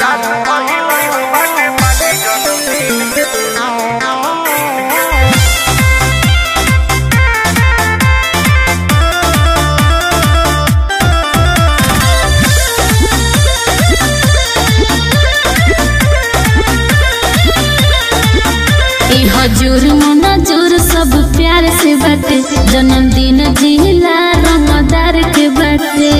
ई हजूर मनजूर सब प्यार से बाटे जन्मदिन जिला रमदार के बाटे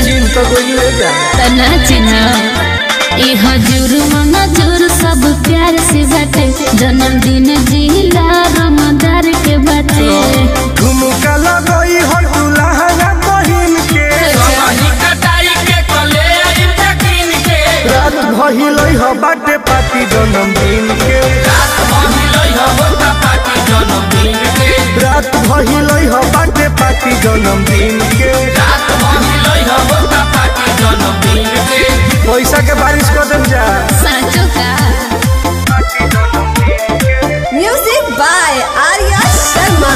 तना चिन्ह ई हजूर मनजूर सब प्यार से बाटे जन्मदिन जिला रमदार के बाटे झुमका लगई हो दुल्हन बहिन के रात भइलई हो बाटे पार्टी जन्मदिन के रात भइलई हो बाटे पार्टी जन्मदिन के पैसा के बारिश कर देम जा साचो का Music by Arya Sharma.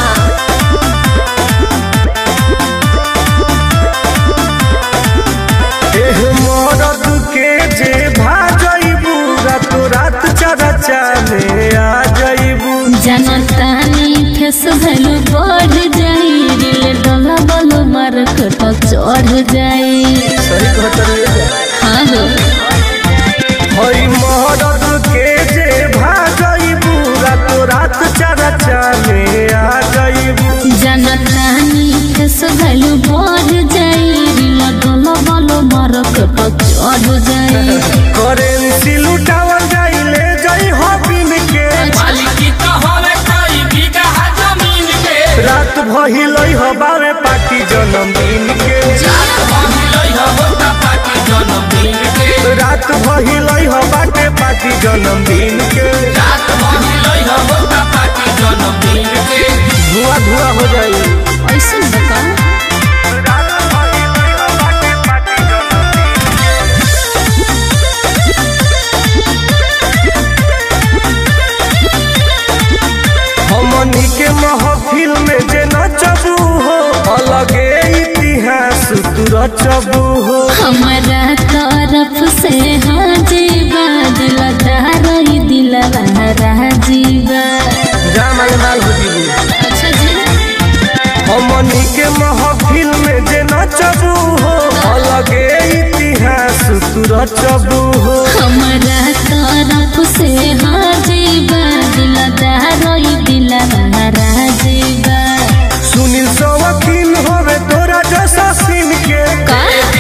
एह मरद के जे भाजइबू रात रात चरचा में आ जइबू जनतानी फेस भैलू बढ़ जाई दिल डोला बोलो मार्केट चढ़ जाई सही कहत हाँ हो हई मरद के जे भाजइबू रात रात चरचा में आ जइबू जनतानी फेस भैलू बढ़ जाई दिल डोला बोलो मार्केट चढ़ जाई करेंसी लुटावल जाई ले जाई हो बिन के रात भइलई हो बावे पार्टी जन्मदिन के रात भइलई हो बाटे पार्टी जन्मदिन के धुआं धुआं हो जाई ऐसे बता हमनी के महफिल में जे नचबू हो अलगे इतिहास तू रचबू हो हमारा तरफ से हाजी दिल दारई दिल राजीबा जामाल माल हो जीबू अच्छा जी हमनी के महफिल में जे नचबू हो अलगे इतिहास तू रचबू हो हमारा तरफ से हाजीबा दिल दारई दिल राजीबा सुनील सवकील होवे तोरा जैसा सीन के का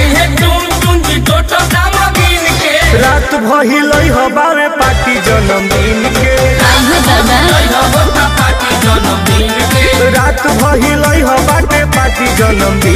रात भइलई हो बावे पार्टी जन्मदिन के आहो दादा रात भइलई हो बाटे पार्टी जन्मदिन